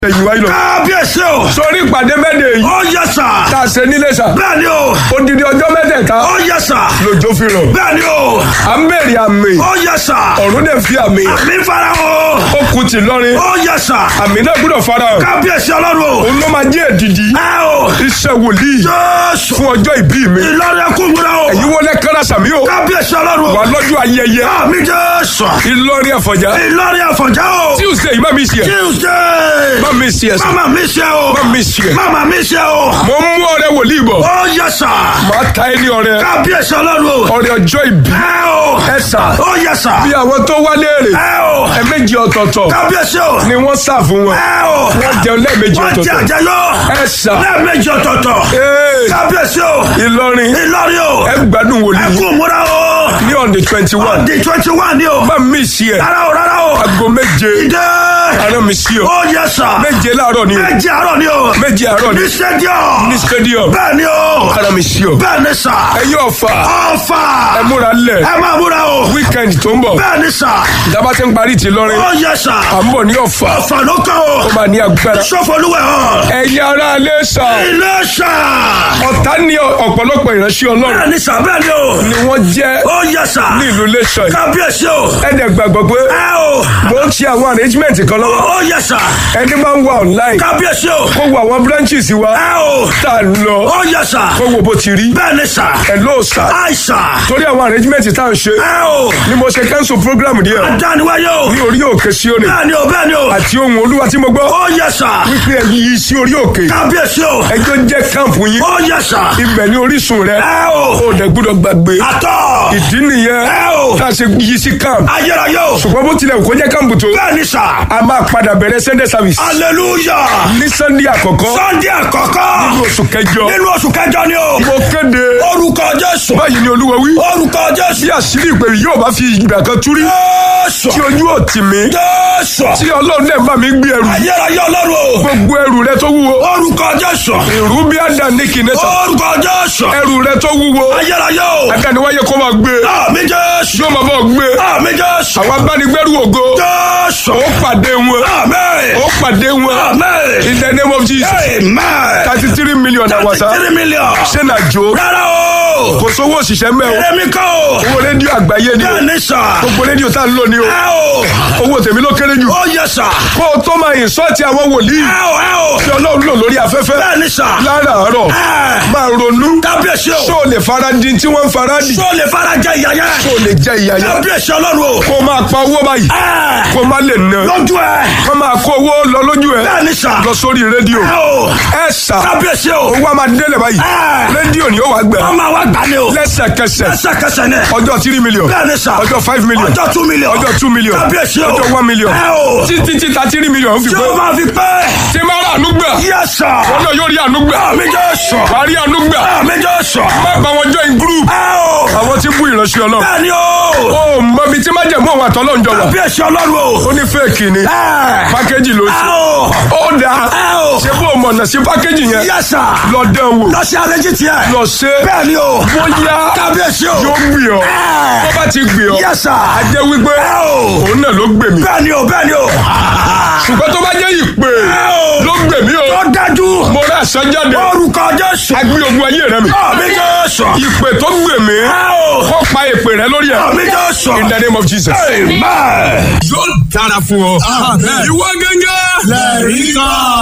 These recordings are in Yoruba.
ẹ̀yìn wáyé lọ. kábíyèsí o. sórí ìpàdé mẹ́tẹ̀ yìí ó yẹ sà. tá a ṣe nílé sà. bẹ́ẹ̀ ni o. odidi ọjọ́ mẹ́tẹ̀ẹ̀ta ó yẹ sà. lòjó fi rọ̀. bẹ́ẹ̀ ni o. à ń bèrè àmì ó yẹ sà. ọ̀run dẹ̀ fi àmì àmì fara o. ó kù tì lọ́rin ó yẹ sà. àmì náà gbọ́dọ̀ fara hàn. kábíyèsí ọlọ́run o. òun ló máa jẹ́ èdìdì ẹ o. iṣẹ́ wòlíì jésù. fún ọjọ́ ìbí mi. ìlọrin ẹkúngbọ́n o. èyí wọlé kára sàmí o kábíyèsí ọlọ́run wà o. lọ́jọ́ ayẹyẹ àmì jésù. Ìlọrin Àfọ̀njá ìlọrin àfọ̀njá o. Tuesday má mi ṣe tuesday. má mi ṣe ẹsẹ̀ mama mi ṣe o. má mi ṣe. mama mi ṣe o. mo ń mú ọrẹ wòlíì bọ̀ ó yẹ sà. màá ta ẹni ọrẹ kábíyèsí ọlọ́run o. ọrẹ ọjọ́ ìbí ẹ o. ẹ sà ó yẹ sà. bí àwọn tó wá léèrè ẹ o. ẹ̀ẹ̀mejì ọ̀tọ̀ọ̀tọ̀ kábíyèsí o. ni wọ́n sà fún wọn ẹ o. wọ́n jẹun lẹ́ẹ̀mejì wọ́n jẹ ọ̀tọ̀ọ̀tọ̀ àjẹyọ. ẹ sà lẹ́ẹ̀mejì ọ̀tọ̀ọ̀tọ̀. ee kábíyèsí o. Ìlọrin ìlọrin o. ẹ gbádùn ẹ wòlíì kú múra o. ní on the twenty one di twenty one ni o. má mi ṣe ẹ rárá o rárá o. aago méje ìdè. ara mi ṣe ọ ó yẹ sà. méje láàárọ̀ ni o méjì àárọ̀ ni o. méje àárọ̀ ni ní stadium. ní stadium bẹ́ẹ̀ ni o. ara mi ṣe ọ bẹ́ẹ̀ ni sà. ẹ̀yin ọ̀fà ọ̀fà. ẹ múra lẹ̀ ẹ máa múra o. weekend tó ń bọ̀ bẹ́ẹ̀ ni sà. ìjábá ti ń parí ti lọ́rin ó yẹ sà. à ń bọ̀ ní ọ̀fà ọ̀fà ló kàn o. ó máa ní agbára sọ́fọ̀lúwẹ̀ hàn. ẹ̀yin ará alẹ́ sà ilé sà. ọ̀tá ní ọ̀pọ̀lọpọ̀ ìránṣẹ́ ọlọ́run bẹ́ẹ̀ ni sà bẹ́ẹ̀ ni o. ni wọ́n jẹ́ ó yẹ sà. ní ìlú lẹ́sọ̀ yìí kábíyèsí o. ẹ̀dẹ̀ gbàgbọ́ pé ẹ o. mo ń ṣe àwọn arrangement kan lọ́wọ́ ó yẹ sà. ẹni máa ń wà online kábíyèsí o. kó wo àwọn branches wa ẹ o. tá a lọ ó yẹ sà. kó wo bó ti rí bẹ́ẹ̀ ni sà. hello sir àìsà. torí àwọn arrangement tá à ń ṣe ẹ o. ni mo ṣe cancel program díẹ̀ adániwáyé o. ní orí òkè Síónì bẹ́ẹ̀ ni o bẹ́ẹ̀ ni o. àti ohun olúwa tí mo gbọ́ ó yẹ sà. wípé ẹ̀yin yìí sí orí òkè kábíyèsí o. ẹjọ́ jẹ́ káàmpù yín ó yẹ sà. ibẹ̀ ní orísun rẹ ẹ o. ó dẹ̀ gbọ́dọ̀ gbàgbé àtọ̀. ìdí nìyẹn ẹ o. tá a ṣe yí sí káàmpù ayérayé o. ṣùgbọ́n bó tilẹ̀ kó jẹ́ káàmpù tó bẹ́ẹ̀ ni sà. a máa padà bẹ̀rẹ̀ sunday service hallelujah. ní sunday àkọ́kọ́ sunday àkọ́kọ́. nínú oṣù kẹjọ nínú oṣù kẹjọ ni o. mo kéde orúkọ jésù. báyìí ni olúwa wí orúkọ jésù. bí àṣírí ìpè yóò bá fi ìgbà kan túrí jésù. tí ojú ò tì mí jésù. tí ọlọ́run náà bá mi gbé ẹrù ayérayé ọlọ́run o. gbogbo ẹrù rẹ tó wúwo orúkọ jésù. ìrú bí àdá ní kìnẹ́tà orúkọ jésù. ẹrù rẹ tó wúwo ayérayé o. adániwáyé kó máa gbé àmì jésù. yóò máa bọ̀ gbé àmì jésù. àwọn abánigbẹ́rù ògo jésù. ó pàdé wọn àmín. ó pàdé wọn àmín. in the name of Jesus amen. thirty three million àwàsá three million. ṣé nà jó rárá o. kò sówó òṣìṣẹ́ mẹ́ o èmi kọ́ o. owó rédíò àgbáyé ni o bẹ́ẹ̀ ni sà. gbogbo rédíò tá a ń lò ní o ẹ o. owó tèmi ló kéré jù ó yẹ sà. kó o tó máa ìsọ́ọ̀tì àwọn wòlíì ẹ o ẹ o. tí ọlọ́run lò lórí afẹ́fẹ́ bẹ́ẹ̀ ni sà. láràárọ̀ ẹ. máa ronú kábíyèsí o. ṣó o lè fara di tí wọ́n ń fara dì tó lè fara jẹ ìyá yẹn. ṣó o lè jẹ ìyá yẹn kábíyèsí ọlọ́run o. kó o máa pa owó báyìí ẹ. kó o má lè ná lójú ẹ. kó o máa kó owó lọ lójú ẹ bẹ́ẹ̀ ni sà. lọ sórí rédíò ẹ o. ẹ sà kábíyèsí o. owó a máa délẹ̀ báyìí ẹ. rédíò ni ó wàá gbẹ ọmọ wa gbà ní o. lẹ́sẹ̀kẹsẹ̀ lẹ́sẹ̀kẹsẹ̀ ni. ọjọ́ three million bẹ́ẹ̀ ni sà. ọjọ́ five million ọjọ́ two million. ọjọ́ two million kábíyèsí o. ọjọ́ one million ẹ o. títí títa three million fi tí pé o máa fi pẹ́. tí máa rà àánú gbà yẹ sà. wọn náà yóò rí àánú gbà àmì jẹ́ sọ. wàá rí àánú gbà àmì jẹ́ sọ. má bá wọn join group ẹ o. àwọn tí ń bú ìránṣẹ́ ọlọ́run bẹ́ẹ̀ ni o. ó mọ ibi tí má jẹ̀ mọ́ àwọn àtọ́lọ́ ń jọ wà kábíyèsí ọlọ́run o. ó ní fẹ́ẹ̀kì ni ẹ. pákéjì ló ẹ ṣe o. ó dáa ẹ o. ṣé bó o mọ̀nà sí pákéjì yẹn yẹ sà. lọ dán wò lọ sí arẹ́jì tiẹ̀. lọ ṣe bẹ́ẹ̀ ni o. bóyá kábíyèsí o. yóò gbì ọ́ ẹ. tó bá ti gbì ọ́ yẹ sà. á jẹ́ wípé ẹ o. òun náà ló gbè mí bẹ́ẹ̀ ni o bẹ́ẹ̀ ni o. ṣùgbọ́n tó bá jẹ́ ìpè ẹ o. ló gbè mí o tó dájú. mo rà sọ́jáde orúkọ jésù. agbé ogun ayé rẹ mi àmì jésù. ìpè tó gbè mí ẹ o. kó pa ìpè rẹ lórí ẹ àmì jésù. in the name of Jesus. amen. yóò dára fún ọ. ìwọ gẹ́gẹ́. lẹ́rìí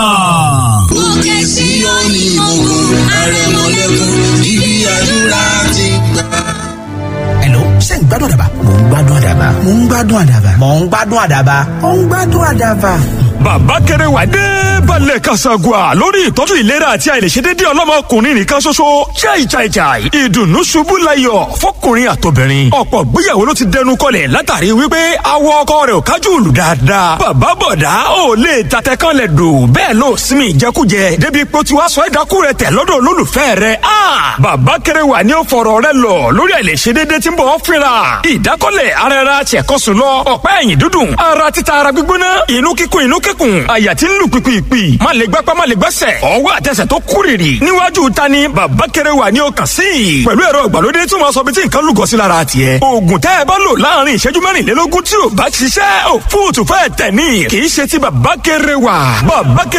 kan. Òkè Síónì mògo àrẹ̀mọ̀lẹ́kùn ibi àdúrà ti gbà. Hello, ṣé ń gbádùn àdàbà? Mò ń gbádùn àdàbà. Mò ń gbádùn àdàbà. Mò ń gbádùn àdàbà. Mò ń gbádùn àdàbà. bàbá kẹrẹ wà dé balẹ̀ kasagua lórí ìtọ́jú ìlera àti àìlèṣedédé ọlọ́mọkùnrin nìkan ṣoṣo chai chai chai ìdùnnú ṣubú layọ̀ fọkùnrin àtobìnrin ọ̀pọ̀ gbéyàwó ló ti dẹnu kọlẹ̀ látàrí wípé awọ ọkọ rẹ̀ ò kájú òlù dáadáa bàbá bọ̀dá ò lè tatẹ kan lẹ̀ dò bẹ́ẹ̀ ló sinmi ìjẹkújẹ débi pé ó ti wá sọ ẹ̀dákú rẹ̀ tẹ̀ lọ́dọ̀ olólùfẹ́ rẹ̀ a bàbá kẹrẹ wà ní ó fọ̀rọ̀ rẹ̀ lọ lórí àìlèṣedédé tí ń bọ̀ ọ́ fínra ìdákọ́lẹ̀ ara ẹra tiẹ̀kọ́sùn lọ ọ̀pá ẹ̀yìn dúdùn ara títa ara gbígbóná inú kíkún inú kẹ kíkùn àyà tí ń lù pìpìpì má lè gbápá má lè gbẹ́sẹ̀ ọwọ́ àtẹsẹ̀ tó kúrìrì níwájú ta ni bàbá kéré wà ní ọkàn sí i pẹ̀lú ẹ̀rọ ìgbàlódé tí wọ́n sọ bí tí nǹkan lùgọ́ sí lára tiẹ̀ oògùn tẹ́ ẹ bá lò láàrin ìṣẹ́jú mẹ́rìnlélógún tí ò bá ṣiṣẹ́ ò fóòtù fẹ́ẹ̀ tẹ̀ ní kì í ṣe ti bàbá kéré wà bàbá kéré